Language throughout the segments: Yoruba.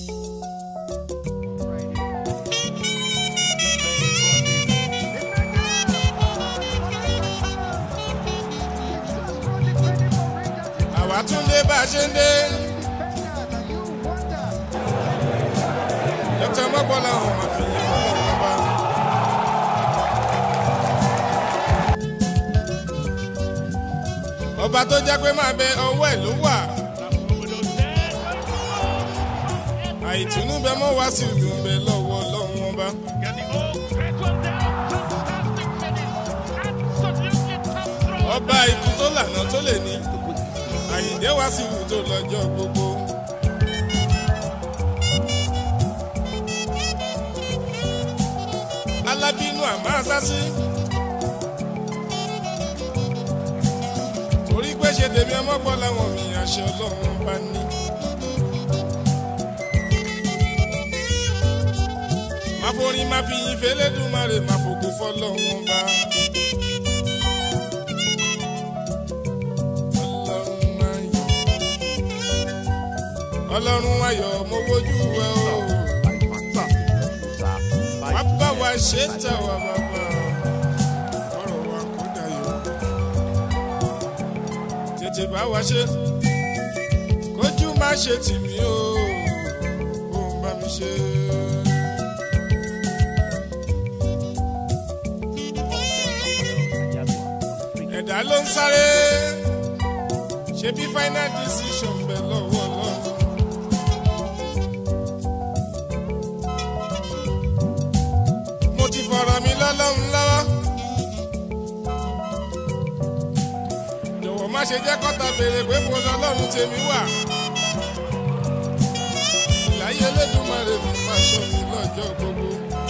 àwa tún dé bá a ṣe ń dé. dókítà mọ́gbọ́lá ọ̀hún máa fi yín fún ọ̀hún bá. ọba tó jẹ́ pé máa bẹ ọwọ́ ẹ̀ ló wà. àìtùnú bẹ mọ́ wá sí ìlú bẹ lọ́wọ́ lọ́wọ́ ọba. ọba ikú tó lànà tó lè ní àyíǹde wá sí ìlú tó lọ́jọ́ gbogbo. alábínú àmọ́ àsásí. torí pé ṣe tèmi ọmọ gbọ́ làwọn mi àṣẹ ọlọ́run bá ní. máa forin máa fi yin fẹlẹ́dùmarè máa fògo fọlọ́run bá. ọlọ́run ayọ̀ ọlọ́run ayọ̀ mo wojú ẹ o wá bá wa ṣe tẹ̀ wá bàbá ọ̀rọ̀ wa kò dayọ̀ tètè bá wa ṣe kójú má ṣe tì mí o kó o bá mi ṣe. ẹ̀dá ló ń sáré ṣe bí final decision bẹ̀ lọ́wọ́ lọ́wọ́. mo ti fọ̀rọ̀ mi lọ́lọ́run lọ́wọ́. jọ̀wọ́ má ṣe jẹ́ kọ́ta béèrè pé mo lọ́lọ́run tèmi wà. ìláyé Elédùmarè mi máa ṣọ́ mi lọ́jọ́ gbogbo.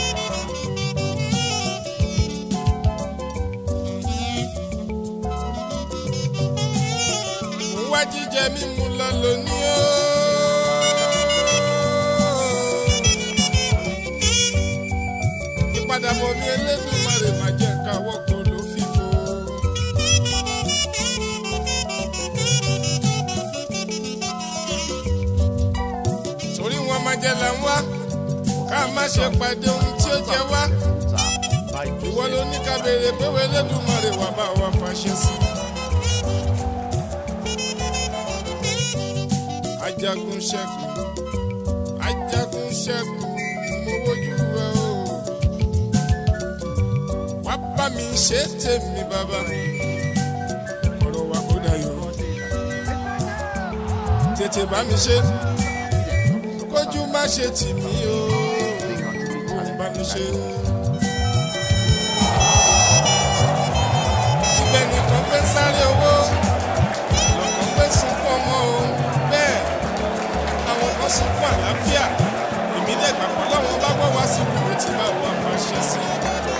mo wá jíjẹ mímu lọ lónìí o. ìpadàbọ̀ mi Elédùmarè máa jẹ́ káwọ́ kó ló fífo. torí wọn máa jẹ là ń wá ká má ṣe pàdé ohun tí ó jẹ wá. ìwọ ló ní ká béèrè pé wọ́n Elédùmarè wà bá wa fàṣẹ sí. ajagun ṣẹ́gun ajagun ṣẹ́gun mo wojú ẹ o wá bá mi ṣe tèmi bàbá ọ̀rọ̀ wa kó dayọ̀ tètè bá mi ṣe kójú má ṣe tì mí o kó bá mi ṣe. ibẹ̀ nìkan pé ń sáré owó lọ́kàn pé sunkún ọmọ o bẹ́ẹ̀ àwọn kan sunkún àlàáfíà èmi lè gbàgbọ́ láwọn bá wọ́ wá sí ìlú tí bá wà fàṣẹ sí i.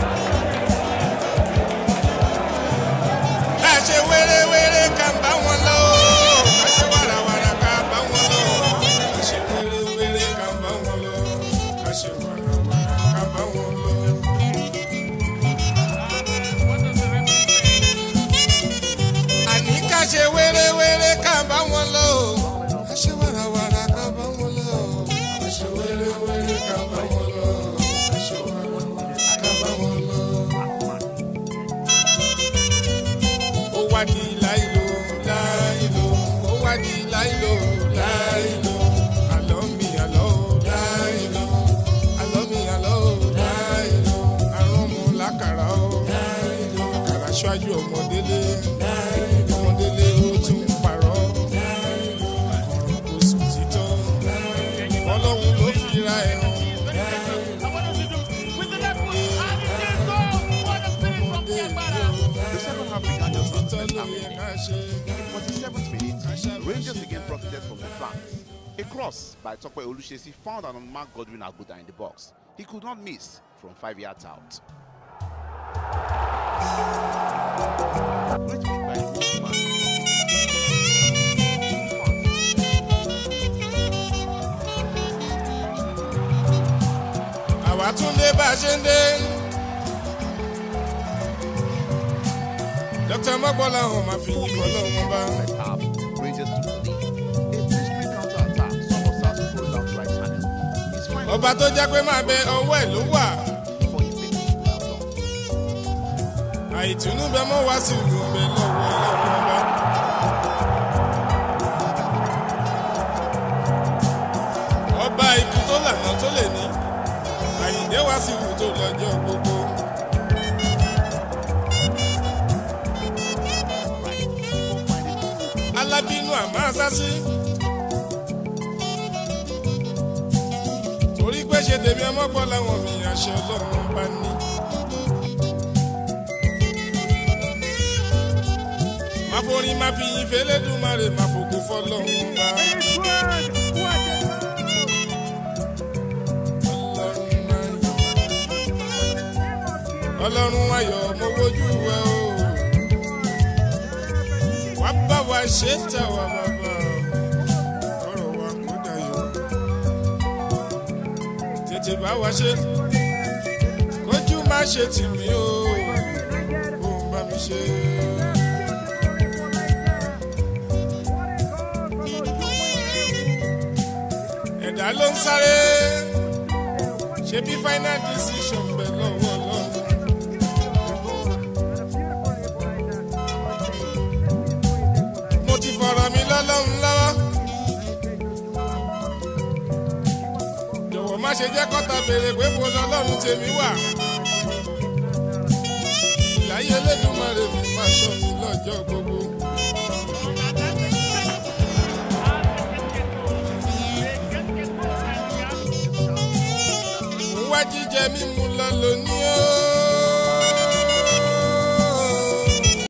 ká ṣe wéré-wéré ká bá wọn lọ ká ṣe wàràwàrà ká bá wọn lọ ká ṣe wéré-wéré ká bá wọn lọ ká ṣe wàràwàrà ká bá wọn lọ. àní ká ṣe wéré-wéré ká bá wọn lọ ká ṣe wàràwàrà ká bá wọn lọ ká ṣe wéré-wéré ká bá wọn lọ ká ṣe wàràwàrà ká bá wọn lọ. ó wá di láìlò láìlò ó wá di láìlò láìlò àlọ́ mi àlọ́ láìlò àlọ́ mi àlọ́ láìlò àrùn mu lákàrà ó láìlò àkàrà ṣáájú ọmọdélé láìlò ọmọdélé ó tún parọ́ láìlò ọ̀rọ̀ kò sùn títọ́ ọlọ́run ló fi ra ẹ̀rọ The second half began just títọ́ as ló yẹ ká ṣe. In the 47th minute, Rangers again profited from the flank. A cross by Tope Olushesi found an unmarked Godwin Aguda in the box. He could not miss from five yards out. Great pick by Usman. àwa tún dé bá a ṣe ń dé. dókítà mọ́gbọ́lá ọ̀hún máa fi yín fọlọ́run bá. First half, Rangers took the lead. A blistering counter-attack saw Osas throw down the right channel. ọba tó jẹ́ pé máa bẹ ọwọ́ ẹ̀ ló wà for his things we have done. àìtùnú bẹ mọ́ wá sí ìlú bẹ lọ́wọ́ ọlọ́run ọba. ọba ikú tó lànà tó lè ní àyíǹde wá sí ìlú tó lọ́jọ́ gbogbo. Right. People find it alábínú àmọ́ àsásí. torí pé ṣe tèmi ọmọpọ̀ làwọn mi àṣẹ ọlọ́run bá ní. má forin má fi yin fẹlẹ́dùmarè má fògo fọlọ́run bá. ọlọ́run ayọ̀ mo wojú ẹ o wá bá wa ṣe tà wá bàbá ọ̀rọ̀ wa kó dayọ̀ tètè bá wa ṣe kójú má ṣe tì mí o kó o bá mi ṣe. ẹ̀dá ló ń sáré ṣe bí final decision bẹ̀ lọ́wọ́ lọ́wọ́. mo ti fọ̀rọ̀ mi lọ́lọ́run lọ́wọ́. jọ̀wọ́ má ṣe jẹ́ kọ́ta béèrè pé mo lọ́lọ́run tèmi wà. ìláyé Elédùmarè mi máa ṣọ́ mi lọ́jọ́ gbogbo. ń wá jíjẹ mímu